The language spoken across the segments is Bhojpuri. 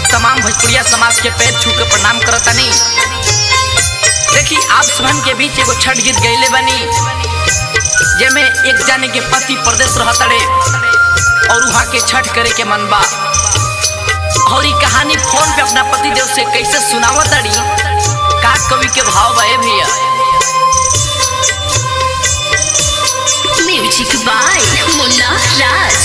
तमाम भोजपुरिया समाज के पैर छू के प्रणाम करतानी देखी आप सबन के बीच एगो छठ गीत गईले बनी जेमे एक जाने के पति प्रदेश रहतड़े और वहाँ के छठ करे के मन बा और ई कहानी फोन पे अपना पति देव से कैसे सुनावतड़ी का कवि के भाव बा ए भैया म्यूजिक बाय मुन्ना राज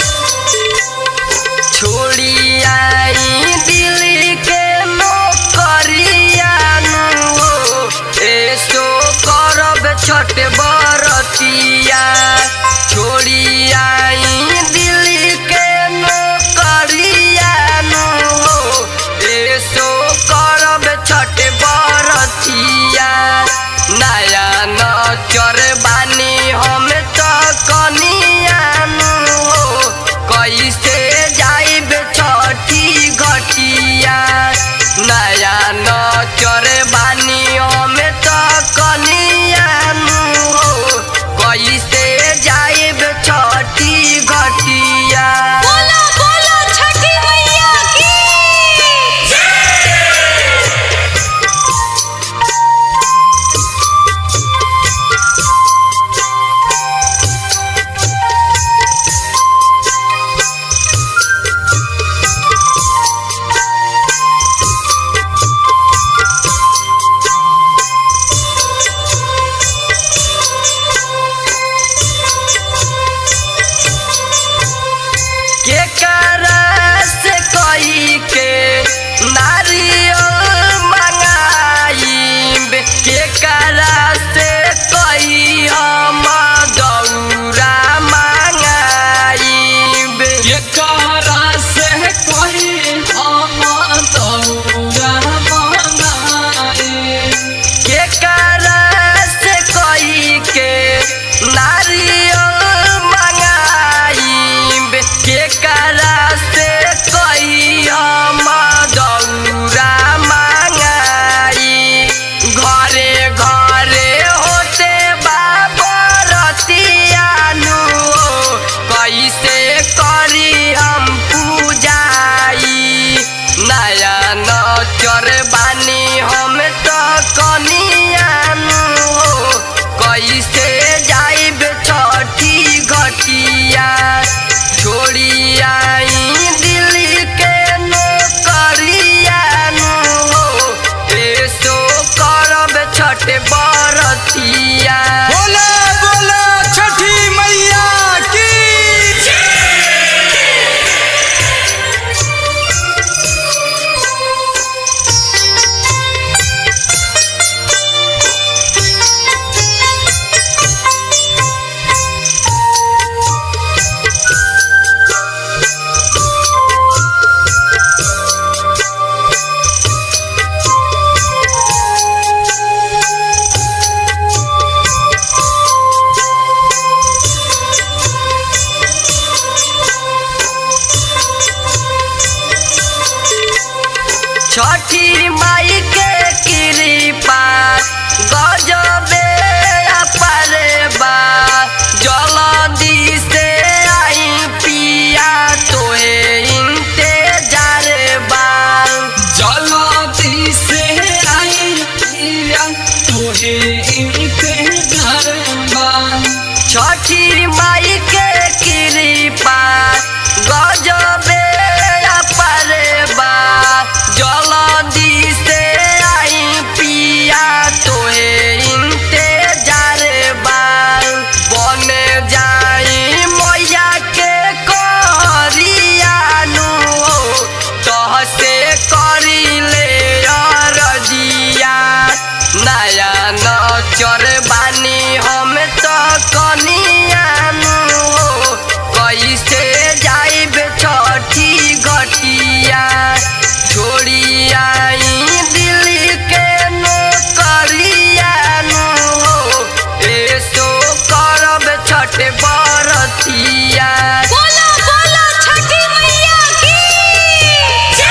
छोड़ी आई दिल के नौकरिया नु एसो करब छठ बरतिया छोड़ी आई दिल के नौकरिया नु एसो करब छठ बरतिया नया नचर बानी हम त कनिया नु कैसे जाइब छठी घटिया नया नचर बानी हम त कनिया नु कैसे जाइब छठी घटिया बोलो बोलो छठी मैया की के करस कई के नारियल मंगाइब के करस कई हम दौरा मंगाइब एकरा से कोई हम दौरा मंगाए के करस कई के नारियल मंगाइब के करस कई हम दौरा मंगाई घरे घरे होते बाबरतियानु कैसे करी हम पूजाई नया नचर बानी हम त कनियानु कैसे जाइब छठी घटिया छोड़ी आई दिल्ली के नौकरियानु एसो करब छठ बरतिया बोला बोला छठी मैया की छठी माई के कृपा गजबे अपरे बा जल्दी से आई पिया तोहे इंतजार बा जल्दी से आई पिया तोहे इंतजार बा छठी माई के कृपा गजबे अपरे बा जल्दी से आई पिया तोहे इंतजार बा बन जाई मैया के करियानु तह से करी ले रजिया नया नचर बानी हम त कनियानु कैसे जाइब छठी घटिया छोड़ी आई दिल्ली के नौकरियानु एसो करब छठ बरतिया बोलो बोलो छठी मैया की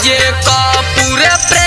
जे का पूरे प्रेम